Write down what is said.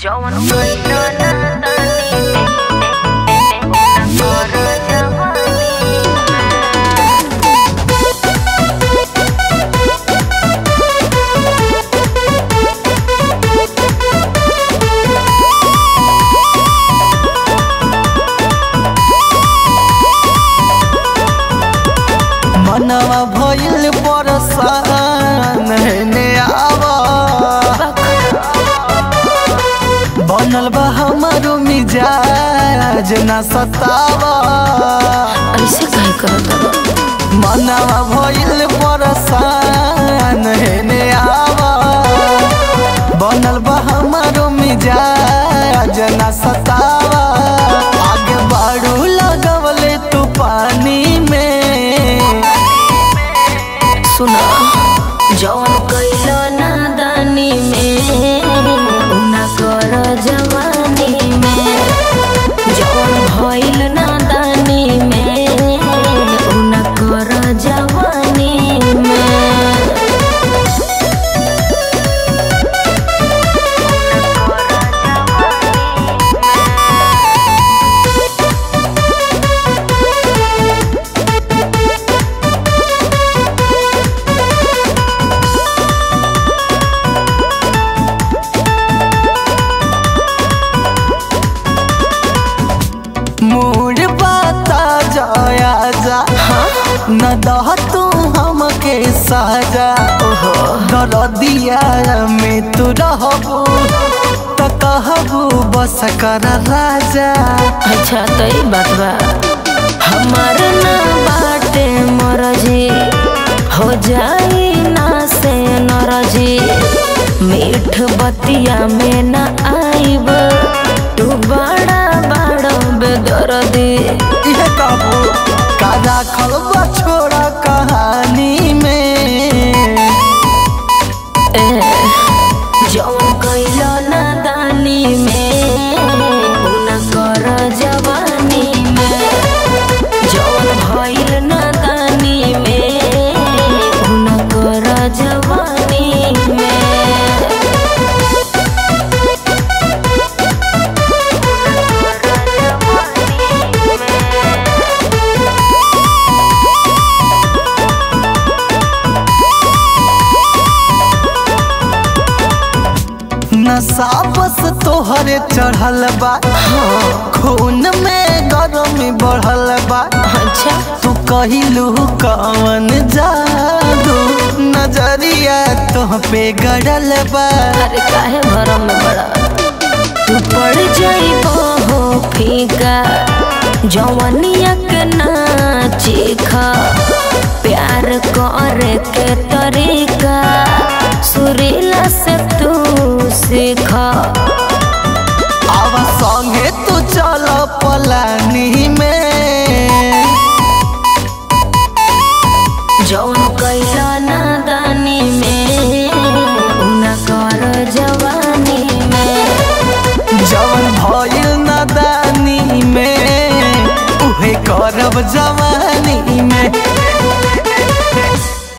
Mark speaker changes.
Speaker 1: जवन कइलो ना तानी ना कर जवानी
Speaker 2: मनवा भइल परसान हेने आवा बनल बा हमारो मिजाज ना सतावा
Speaker 1: ऐसे काहे करत बा
Speaker 2: मनवा भइल परसान हेने आवा बनल बा हमारो मिजाज ना सतावा आगे बाड़ू लगवले तू पानी में
Speaker 1: सुना जवन कइलो ना दानी में ना कर जवानी में जवन भइल ना दानी में ना कर जवानी में
Speaker 2: मूड बाता जाया जा न दह तू हमके साजा दर दिया में तू रहबू त कहबू बस कर राजा
Speaker 1: अच्छा तो ई बात बा हमार ना बाटे मरजी हो जाई ना से नरजी मीठ बतिया में ना आईब तू बड़ा बड़ा बेदर्दी
Speaker 2: इहे कहबू का राखल बा छोड़ा कहानी में
Speaker 1: ए जौन कइलो ना दानी में उ ना कर जवानी में जौन भइल ना दानी में उ ना कर जवानी में
Speaker 2: नशा बस तोहरे चढ़ल बा खून में गरमी बढ़ल बा
Speaker 1: अच्छा
Speaker 2: तू कहिलू कवन जादू नजरिया तुह पे गड़ल बा
Speaker 1: अरे काहे भरम में बड़ा तू पड़ जाइबो हो फीका जवनिया के नाची खा